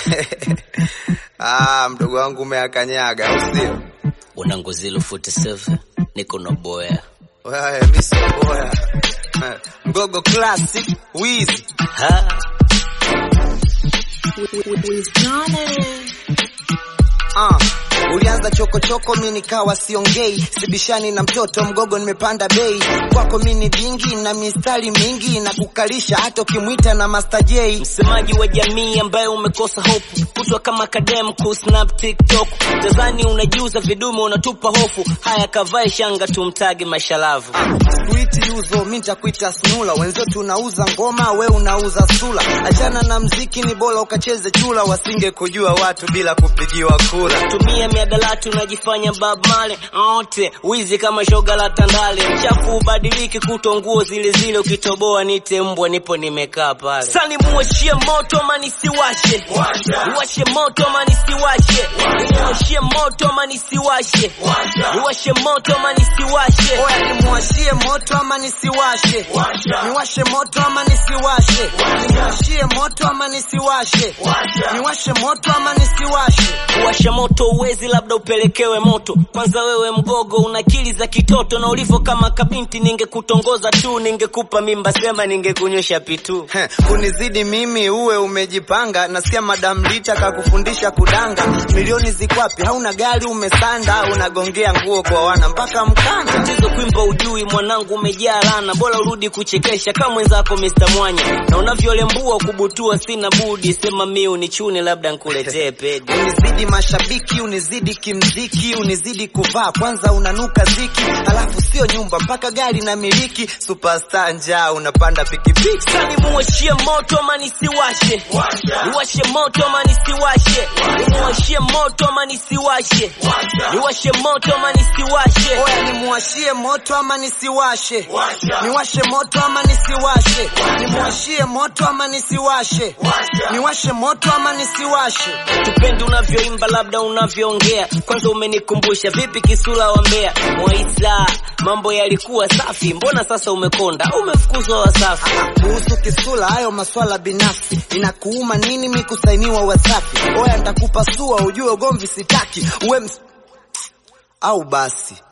Ah, mdogo wangu umeakanyaga, au sio? Wanangu zilo 47 niko na boya Wewe mimi sio boya. Eh, Mgogo classic Wiz. ha Ah, ulianza chokochoko mi nikawa siongei, sibishani na mtoto mgogo, nimepanda bei kwako mi ni dingi na mistari mingi na kukalisha hata ukimwita na Master J. msemaji wa jamii ambaye umekosa hofu kutwa kama kadem ku snap tiktok tazani unajiuza vidume unatupa hofu haya kavae shanga tumtage mashalavu Sweet yuzo mi nitakuita snula, wenzetu tunauza ngoma, we unauza sula. Achana na mziki, ni bora ukacheze chula, wasinge kujua watu bila kupigiwa kura. tumia miadalati unajifanya Bob Marley ote wizi kama shoga la tandale mchafu ubadiliki kuto nguo zile zile ukitoboa nite mbwa nipo nimekaa pale sani muwashie moto ama nisiwashe niwashe moto ama nisiwashe niwashie moto ama nisiwashe niwashe moto ama nisiwashe Oya, nimwashie moto ama nisiwashe? Niwashe moto ama nisiwashe? Nimwashie moto ama nisiwashe? Niwashe moto ama nisiwashe? kuwasha moto uwezi labda upelekewe moto kwanza wewe mgogo una akili za kitoto na ulivyo kama kabinti ningekutongoza tu ningekupa mimba sema ningekunyosha pitu Heh, kunizidi mimi uwe umejipanga, nasikia madam Lita kakufundisha kudanga. Milioni zikwapi? Hauna gari umesanda, unagongea nguo kwa wana mpaka mkanda. tatizo kwimba ujui mwanangu umejaa lana bora urudi kuchekesha kama mwenzako Mr. Mwanya na unavyolembua kubutua sina budi sema mi unichune labda nkuletee pedi Unizidi mashabiki, unizidi kimziki, unizidi kuvaa, kwanza unanuka ziki, alafu sio nyumba mpaka gari na miliki. Superstar njaa, unapanda pikipiki. Sani muwashie moto ama nisiwashe niwashe moto ama nisiwashe niwashie moto ama nisiwashe niwashe moto ama nisiwashe Oya, nimuwashie moto ama nisiwashe? Niwashe moto ama nisiwashe? Nimuwashie moto ama nisiwashe? Niwashe moto ama nisiwashe? tupendi unavyoimba labda unavyoongea kwanza umenikumbusha vipi kisula wa Mbeya Mwaisa mambo yalikuwa safi mbona sasa umekonda umefukuzwa Wasafi Kuhusu kisula, hayo maswala binafsi. Inakuuma nini mi kusainiwa Wasafi? Oya, ntakupasua ujue ugomvi sitaki, uwe ms au basi